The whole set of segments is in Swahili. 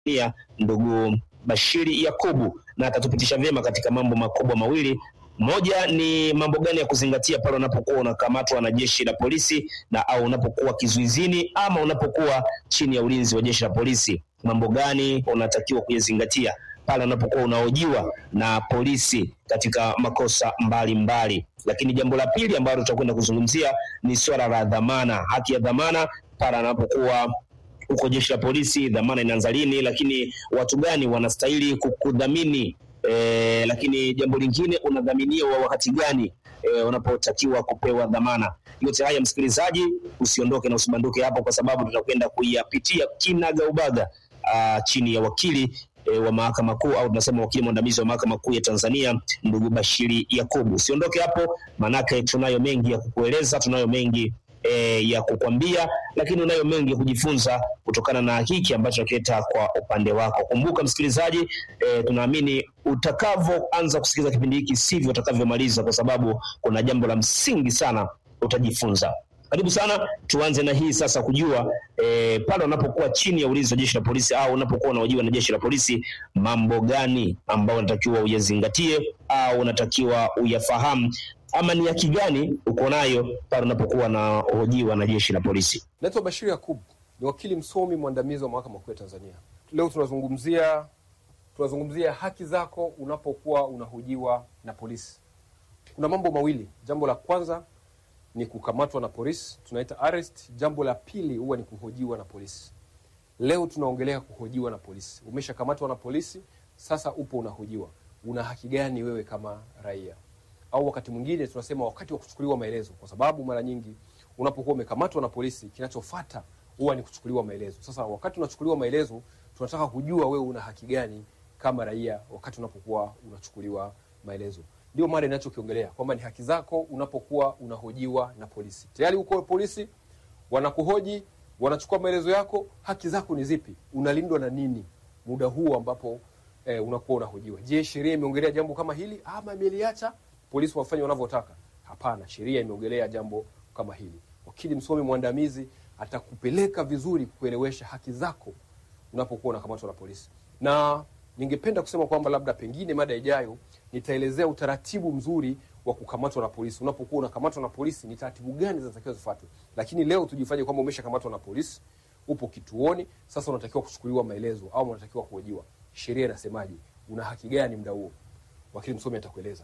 Tanzania ndugu Bashiri Yakubu, na atatupitisha vyema katika mambo makubwa mawili. Moja ni mambo gani ya kuzingatia pale unapokuwa unakamatwa na jeshi la polisi na au unapokuwa kizuizini ama unapokuwa chini ya ulinzi wa jeshi la polisi, mambo gani unatakiwa kuyazingatia pale unapokuwa unahojiwa na polisi katika makosa mbalimbali mbali. Lakini jambo la pili ambalo tutakwenda kuzungumzia ni swala la dhamana, haki ya dhamana pale anapokuwa huko jeshi la polisi, dhamana inaanza lini, lakini watu gani wanastahili kukudhamini e, lakini jambo lingine unadhaminiwa wakati gani e, unapotakiwa kupewa dhamana. Yote haya msikilizaji, usiondoke na usibanduke hapo, kwa sababu tutakwenda kuyapitia kinagaubaga chini ya wakili e, wa mahakama kuu au tunasema wakili mwandamizi wa mahakama kuu ya Tanzania ndugu Bashiri Yakubu. Usiondoke hapo, manake tunayo mengi ya kukueleza, tunayo mengi e, ya kukwambia, lakini unayo mengi ya kujifunza kutokana na hiki ambacho nakileta kwa upande wako. Kumbuka msikilizaji, e, tunaamini utakavyoanza kusikiliza kipindi hiki sivyo utakavyomaliza, kwa sababu kuna jambo la msingi sana utajifunza. Karibu sana, tuanze na hii sasa, kujua e, pale unapokuwa chini ya ulinzi wa jeshi la polisi au unapokuwa unahojiwa na jeshi la polisi, mambo gani ambayo unatakiwa uyazingatie au unatakiwa uyafahamu ama ni haki gani uko nayo pale unapokuwa unahojiwa na jeshi la polisi? Naitwa Bashir Yakub, ni wakili msomi mwandamizi wa mahakama kuu ya Tanzania. Leo tunazungumzia tunazungumzia haki zako unapokuwa unahojiwa na polisi. Kuna mambo mawili. Jambo la kwanza ni kukamatwa na polisi, tunaita arrest. Jambo la pili huwa ni kuhojiwa na polisi. Leo tunaongelea kuhojiwa na polisi. Umeshakamatwa na polisi, sasa upo unahojiwa. Una haki gani wewe kama raia? Au wakati mwingine tunasema wakati wa kuchukuliwa maelezo, kwa sababu mara nyingi unapokuwa umekamatwa na polisi, kinachofuata huwa ni kuchukuliwa maelezo. Sasa wakati unachukuliwa maelezo, tunataka kujua wewe una haki gani kama raia wakati unapokuwa unachukuliwa maelezo. Ndio mada inachokiongelea kwamba ni haki zako unapokuwa unahojiwa na polisi. Tayari uko polisi, wanakuhoji, wanachukua maelezo yako, haki zako ni zipi? Unalindwa na nini muda huu ambapo eh, unakuwa unahojiwa? Je, sheria imeongelea jambo kama hili ama imeliacha polisi wafanye wanavyotaka? Hapana, sheria imeongelea jambo kama hili. Wakili msomi mwandamizi atakupeleka vizuri kuelewesha haki zako unapokuwa unakamatwa na polisi na ningependa kusema kwamba labda pengine mada ijayo nitaelezea utaratibu mzuri wa kukamatwa na polisi. Unapokuwa unakamatwa na polisi, ni taratibu gani zinatakiwa zifuatwe? Lakini leo tujifanye kwamba umeshakamatwa na polisi, upo kituoni, sasa unatakiwa kuchukuliwa maelezo au unatakiwa kuhojiwa. Sheria inasemaje? Una haki gani muda huo? Wakili msomi atakueleza.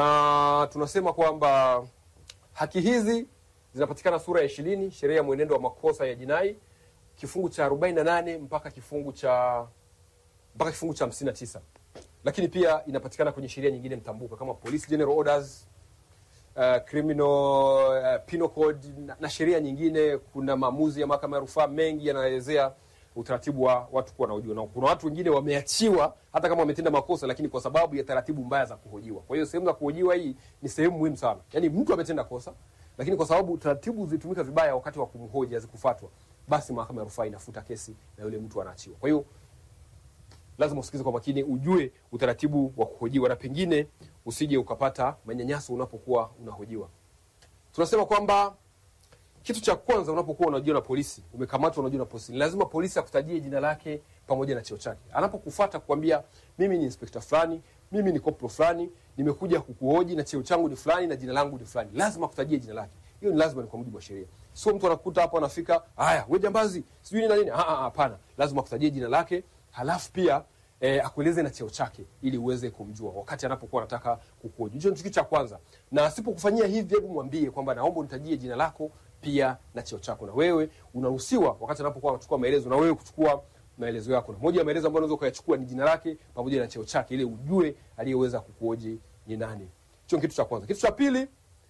Na tunasema kwamba haki hizi zinapatikana sura ya ishirini sheria ya mwenendo wa makosa ya jinai kifungu cha 48 mpaka kifungu cha mpaka kifungu cha 59 lakini pia inapatikana kwenye sheria nyingine mtambuka kama Police General Orders, uh, Criminal uh, Penal Code na, na sheria nyingine. Kuna maamuzi ya mahakama ya rufaa mengi yanaelezea utaratibu wa watu kuwa wanahojiwa, na kuna watu wengine wameachiwa hata kama wametenda makosa, lakini kwa sababu ya taratibu mbaya za kuhojiwa. Kwa hiyo sehemu za kuhojiwa hii ni sehemu muhimu sana. Yaani mtu ametenda kosa, lakini kwa sababu taratibu zilitumika vibaya wakati wa kumhoji hazikufuatwa, basi mahakama ya rufaa inafuta kesi na yule mtu anaachiwa. Kwa hiyo lazima usikize kwa makini, ujue utaratibu wa kuhojiwa na pengine usije ukapata manyanyaso unapokuwa unahojiwa. Tunasema kwamba kitu cha kwanza unapokuwa unahojiwa na polisi, umekamatwa unahojiwa na polisi, ni lazima polisi akutajie jina lake pamoja na cheo chake. Anapokufuata kukwambia mimi ni inspekta fulani, mimi ni koplo fulani, nimekuja kukuhoji na cheo changu ni fulani na jina langu ni fulani, lazima akutajie jina lake. Hiyo ni lazima, ni kwa mujibu wa sheria. Sio mtu anakuta hapo anafika, haya wewe jambazi, sijui nini na nini. Ah, ah, hapana, lazima akutajie jina lake halafu pia eh, akueleze na cheo chake ili uweze kumjua wakati anapokuwa anataka kukuhoji. Hicho ni kitu cha kwanza, na asipokufanyia hivi, hebu mwambie kwamba naomba unitajie jina lako pia na cheo chako, na wewe unaruhusiwa wakati anapokuwa anachukua maelezo na wewe kuchukua maelezo yako, na moja ya maelezo ambayo unaweza ukayachukua ni jina lake pamoja na cheo chake, ili ujue aliyeweza kukuhoji ni nani. Hicho ni kitu cha kwanza. Kitu cha pili,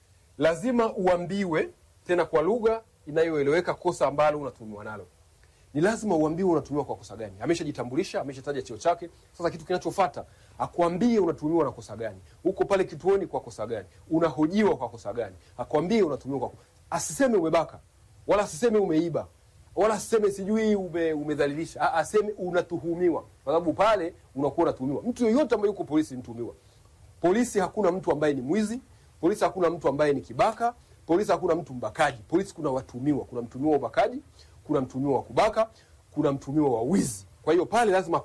lazima uambiwe tena kwa lugha inayoeleweka kosa ambalo unatumiwa nalo ni lazima uambiwe unatumiwa kwa kosa gani. Ameshajitambulisha, ameshataja cheo chake. Sasa kitu kinachofuata akwambie unatumiwa na kosa gani, uko pale kituoni kwa kosa gani, unahojiwa kwa kosa gani, akwambie unatumiwa kwa asiseme umebaka wala asiseme umeiba wala asiseme sijui ume, umedhalilisha, aseme unatuhumiwa, kwa sababu pale unakuwa unatuhumiwa. Mtu yoyote ambaye yuko polisi mtuhumiwa. Polisi hakuna mtu ambaye ni mwizi, polisi hakuna mtu ambaye ni kibaka, polisi hakuna mtu mbakaji. Polisi kuna watuhumiwa, kuna mtuhumiwa wa ubakaji kuna mtumiwa wa kubaka, kuna mtumiwa wa wizi. Kwa hiyo pale lazima